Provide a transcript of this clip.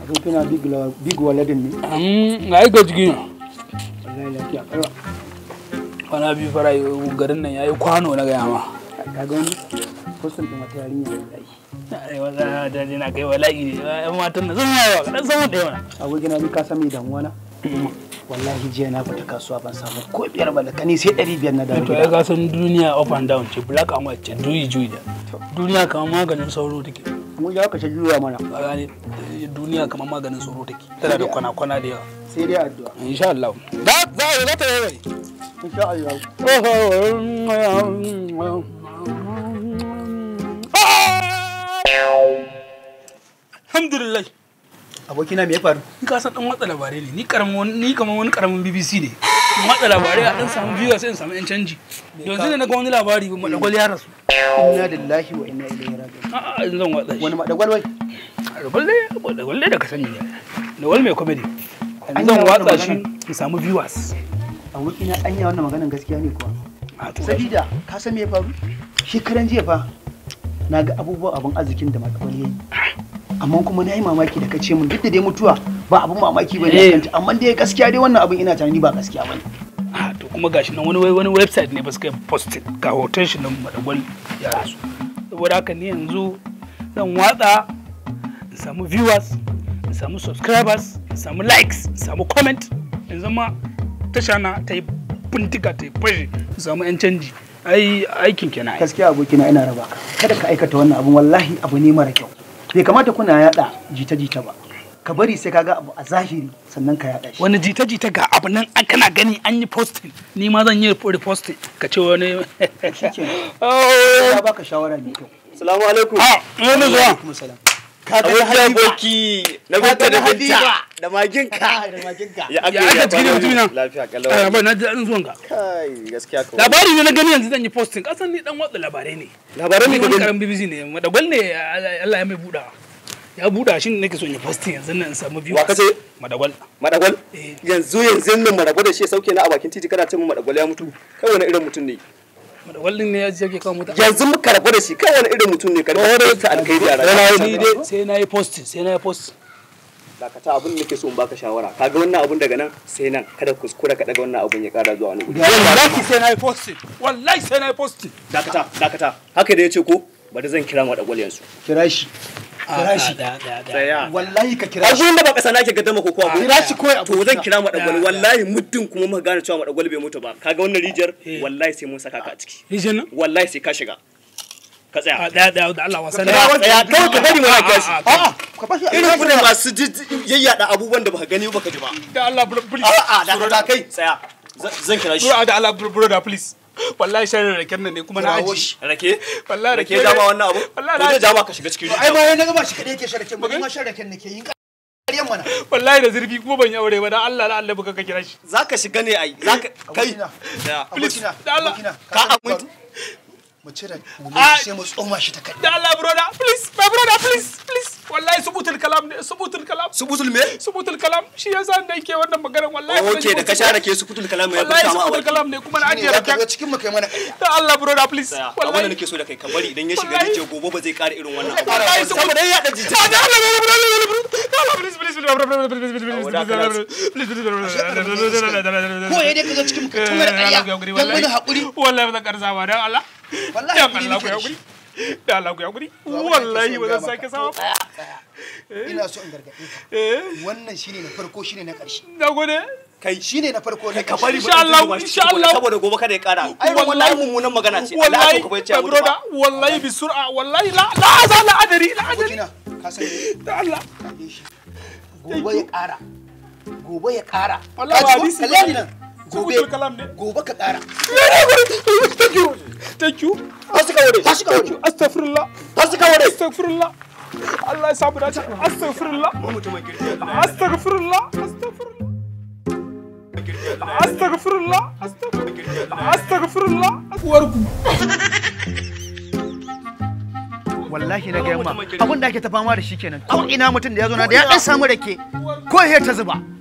abokina big la- big waladin ne Mm, ga aika jiki na wallahi lafiya kalwa kwana biyu fara garin nan yayi kwano na gaya ma ka ga wani kusan din wata yarinya wallahi ai wata da je na kai wala'i ne yan matan na zan yawa kadan samu da yawa abokina ni ka san me damuwa na wallahi jiya na fita kasuwa ban samu ko biyar ba da kani sai ɗari biyar na dawo to ai gida ka san duniya up and down ce black and white ce juyi juyi da duniya kamar maganin sauro take mu ya ka ta juya mana a gane duniya kamar maganin sauro take tana da kwana-kwana da yawa sai dai addu'a insha Allah da za a za ta yi insha Allah Alhamdulillah. abokina me ya faru Ni ka san dan watsa labarai ne. Ni karamin wani ni kamar wani karamin BBC ne. In watsa labarai a dan samu viewer sai in samu yan canji. Yanzu ne na ga wani labari ba madagwal ya rasu. inna lillahi wa inna ilaihi raji'un A'a yanzu zan watsa shi. wani madagwal wai Madagwal ne madagwal ne da ka sani ne. Madagwal mai comedy. An Yanzu zan yi wannan watsa shi maganar. in samu viewers. abokina anya wannan maganan gaskiya ne kuwa A to sabida ka san me ya faru shekaran jiya fa na ga abubuwan abin arzikin da madagwal ya yi amma kuma na yi mamaki da ka ce mun duk da dai mutuwa ba abin mamaki ba Eh. ne amma dai gaskiya dai wannan abin ina tunani ba gaskiya ba ne Ah, to kuma gashi nan wani wani website ne ba su kai posted ga hoton shi nan madagwal ya rasu saboda haka ni yanzu zan watsa in samu viewers in samu subscribers in samu likes in samu comment in zama tasha na ta yi bindiga ta yi fashe in samu yan canji ai aikin kenan ai. gaskiya abokina ina raba ka kada ka aikata wannan abin wallahi abu ne mara kyau bai kamata kuna yada jita-jita ba ka bari sai ka ga abu a zahiri sannan ka yada shi wani jita-jita ga abu nan an kana gani an yi posting ni ma zan yi reposting ka ce wani shikenan Oh. ya baka shawara mai kyau Salamu alaikum. ah wani zuwa kuma salam Abokin aboki na binta da binta da maginka. da maginka Ya aka Ya aka yi cikin mutumina? Lafiya Ah, kalau. ba na ji daɗin zuwan ka Kai gaskiya kawai. labari ne na gani yanzu zan yi posting kasan ni dan watsa labarai ne Labaran ne ni ka wani gani. karan BBC ne madagwal ne Allah ya mai buɗa ya buɗa shi ne nake son yi posting yanzu nan in samu views Wa kace? madagwal Madagwal. Eh. Yanzu yanzu nan madagwal da shi ya sauke na a bakin titi kana ce min madagwal ya mutu. Kai wani irin mutum ne? madagwal din ne ya je ke kawo mutane Yanzu muka rabu da shi kai wani irin mutum ne? Kada ka ta alkhairi a sai na yi ni rayuwa. dai sai na yi posting sai na yi posting Dakata abin da nake so in baka shawara. Kaga wannan abun daga nan sai nan kada kuskura ka daga wannan abun ya kara zuwa wani guri. wallahi sai na yi posting wallahi sai na yi posting Dakata dakata. Haka da ya ce ko bari zan kira madagwal yanzu. kira shi kira shi da da da Tsaya. wallahi ka kira a shi gurin da ba kasa nake gaddama ko kuwa kira shi kawai to zan kira madagwal Da, da. wallahi muddin kuma muka gane cewa madagwal bai mutu ba kaga wannan rijiyar Eh. wallahi sai mun saka ka a ciki Rijin nan wallahi sai ka shiga ka a tsaya da da da Allah wasan tsaya tsaya kawai ka bari mana gashi a'a ka bashi irin ku ne masu ji- yayyada abubuwan da baka gani ba ka ji ba da Allah please a'a da ka kai tsaya Zan- zan kira shi Bro, da Allah brother please. Wallahi sharri raken nan ne kuma na Kirawo aji. shi. rake Wallahi rake rake dama ne. wannan abu Wallahi to na- zai dama ka shiga cikin ai rijiya ba wai na gaba shi kadai yake sharaken ba ni ma sharaken nake yin ƙaryan mana Wallahi da zurfi kuma ban yi aure ba dan Allah da Allah baka ka kira shi. zaka shiga ne ai zaka kai abokina tsaya abokina da Allah. abokina ka amince mu cire mu Ah. sai mu tsoma shi ta kai Da Allah brother please my brother please please. Wallahi subutul kalam ne subutul kalam. subutul me Subutul kalam shi yasa da yake wannan maganar wallahi. ba zan oke yi da ka mutu share ba. ke subutul kalam ya Wallahi fita ma a subutul baki kalam ne kuma na ne ajiye za ka zo raken. cikin mu kai mana ƙarya Da Allah brother please. tsaya abin da Wallahi. nake so da kai ka bari idan ya shiga Wallahi. rijiya gobe ba zai ƙara irin wannan abu Wallahi saboda ya da jita Ah, da Allah brother da Allah please please please please please please ko ya dai ka zo cikin mu kai tun mana ƙarya dan mana haƙuri wallahi ba zan karsa ba dan Allah wallahi dan haƙuri Allah ku nake da hakuri shi. dan Allah ku hakuri abin da nake wallahi so ba in zan gaya sake sama ba ina so in gargaɗe ka eh wannan shine na farko shine na ƙarshe na gode kai shine na farko na ka bari ƙarshe Insha Allah, ba insha Allah. saboda gobe kada ya ƙara ai Wallahi. wallahi mummunan magana ce Allah wallahi ya kuma ya ce my abu brother ba wallahi bi sur'a wallahi la la za la adari la adari abokina ka san me da Allah kaɗe shi gobe ya ƙara gobe ya ƙara Wallahi ba Ka ji ko? hadisi kalle ba. ni nan gobe Subutul kalam ne. gobe ka ƙara thank you thank you har suka ware tashi ka wuri astaghfirullah har suka ware astaghfirullah Allah ya samu dace astaghfirullah mutumin girgiya astaghfirullah astaghfirullah astaghfirullah astaghfirullah astaghfirullah uwarku wallahi na gaya ma abin da ake ta fama da shi kenan ko ina mutum da ya zo na da ya dan samu rake ko ya ta zuba